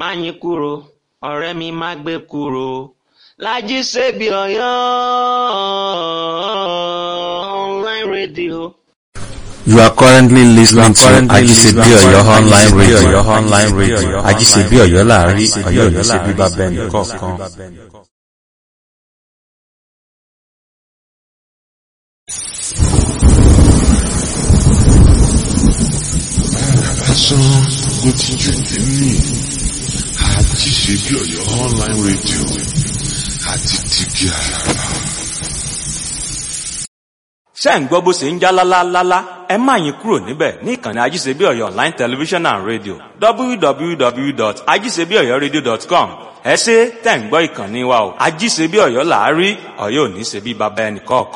Máyìnkúrò ọ̀rẹ́ mi má gbé kúrò Lájí Sèbí Ọ̀yọ́ online radio. You are currently listening to Ajisebi Oyo online radio. online radio. Ajisebi Oyo láàrin Ọ̀yọ́ ní ṣe bíbá bẹ́ẹ̀ni kọ̀ọ̀kan. lásán ló ti jù nínú Ajíṣebí Ọ̀yọ́ online radio àti tìbí àràbà. ṣé ń gbọ́ bó ṣe ń já lálálálá ẹ má yín kúrò níbẹ̀ ní ìkànnì ajíṣebí ọ̀yọ́ online television and radio www.ajíṣebíọ̀yọ́radio.com ẹ ṣé tẹ̀ ń gbọ́ ìkànnì wa o ajíṣebí ọ̀yọ́ làárí ọ̀yọ́ ò ní ṣe bí baba ẹnì kọ̀ọ̀kan.